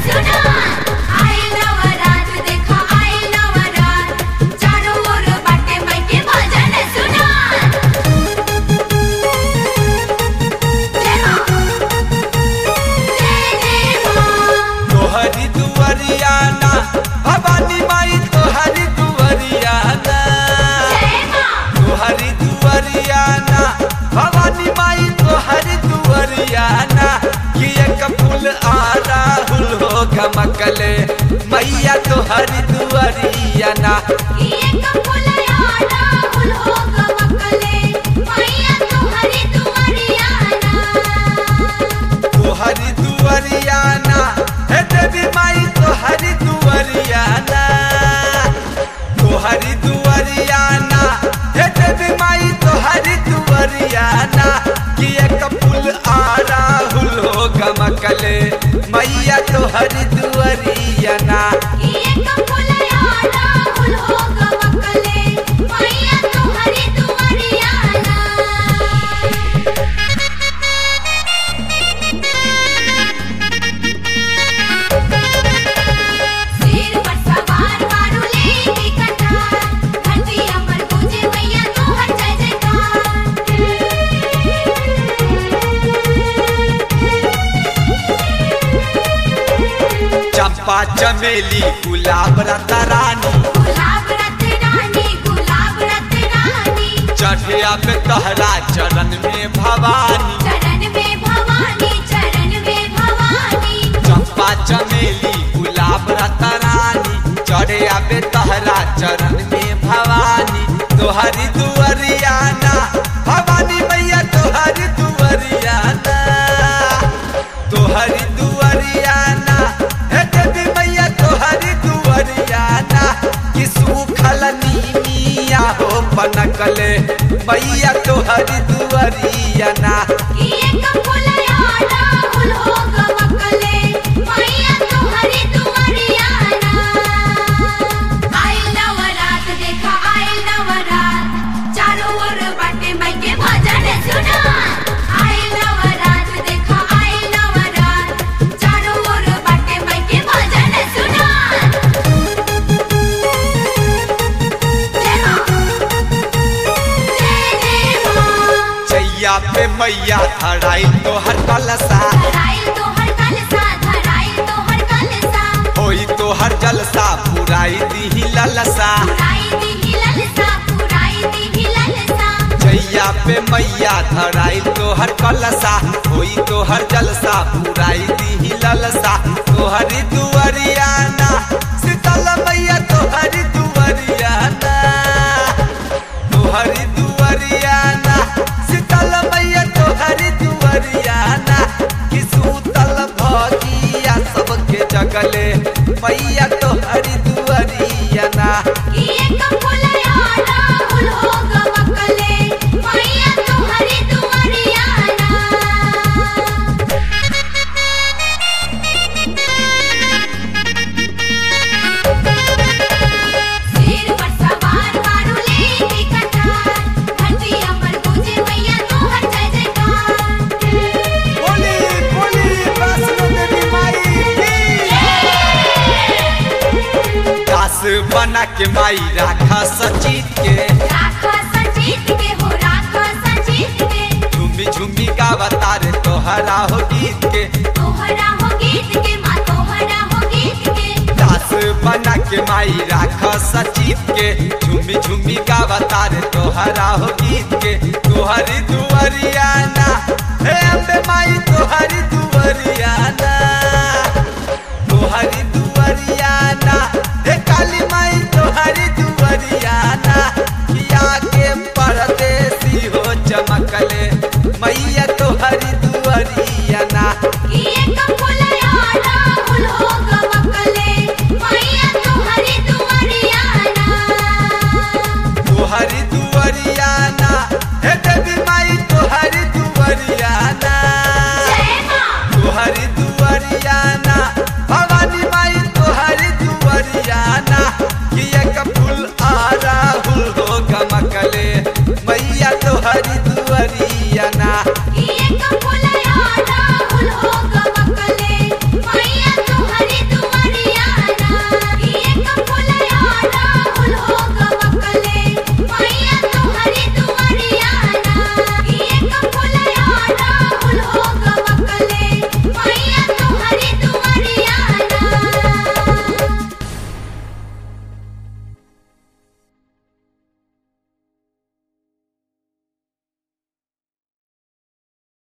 सुना आई नवरात देखा आई नवरात चारों ओर बाटे माई के भजन सुना जय मां जय जय मां तोहरी दुआरियाना भवानी माई तोहरी दुआरियाना जय मां तोहरी दुआरियाना भवानी माई तोहरी दुआरियाना कि एक फूल आ राहुल हो गमकले मैया तोहरी दुआरियाना एक फुलया राहुल हो गमकले मैया तुम्हारी दुआरियाना तोहरी दुआरियाना हे देवी माई तोहरी दुआरियाना तोहरी दुआरियाना हे देवी माई तोहरी दुआरियाना कि एक फूल आ राहुल हो गमकले मैया तोहरी दुआरियाना एक फुलया राहुल हो गमकले मैया तुम्हारी दुआरियाना सिर पर सवार मारू लेके कटार धरती अमर पूजे मैया तोहर जय जयकार चंपा चमेली गुलाब रता रानी गुलाब रत रानी गुलाब रत रानी चढ़े अब तहरा चरण में भवानी चरण में भवानी चरण में भवानी चंपा चमेली गुलाब रता रानी चढ़े आबे तहरा चरण में भवानी तोहरी दुआरियाना भवानी मैया तोहरी दुआरियाना तोहरी दुआरियाना हे देवी मैया तोहरी दुआरियाना कि सूखल नीमिया हो बनकले मैया तोहरी दुआरियाना एक फुलया राहुल हो गमकले मैया तुम्हारी दुआरियाना आई नवरात देखा आई नवरात चारों ओर बाटे माई के भजन सुना आई नवरात देखा आई नवरात चारों ओर बाटे माई के भजन सुना जय मां जय जय मां चैया पे मैया धराई तोहर कलसा धराइल तोहर कलसा धराइल तोहर कलसा होई तोहर जलसा पुराई दीही ललसा पुराई दी ललसा पुराई दी ललसा चैया पे मैया धराई तोहर कलसा होई तोहर जलसा पुराई दीही ललसा तोहरी दुआरियाना शीतल मैया तोहरी दुआरियाना तोहरी दुआरियाना शीतल मैया तोहरी दुआरियाना कि सूतल भगिया सबके जगले मैया तोहरी दुआरियाना एक फुलया राहुल हो गमकले मैया तुम्हारी दुआरियाना सिर पर सवार मारू लेके कटार धरती अमर पूजे मैया तोहर जय जयकार बोली बोली वैष्णो देवी माई की दास बना के माई राखा सचित के राखा सजीत के हो राखा सजीत के झूमी झूमी गावता रे तोहरा हो गीत के तोहरा हो गीत के माँ तोहरा हो गीत के दास बना के माई राखा सचित के झूमी झूमी गावता रे तोहरा हो गीत के तोहरी दुआरियाना हे अम्बे माई तोहरी दुआरियाना तोहरी दुआरियाना हे काली माई तोहरी दुआरियाना किया के परदेसी हो चमकले मैया तोहरी दुआरियाना एक फुलया राहुल हो गमकले मैया तुम्हारी दुआरियाना तोहरी दुआरियाना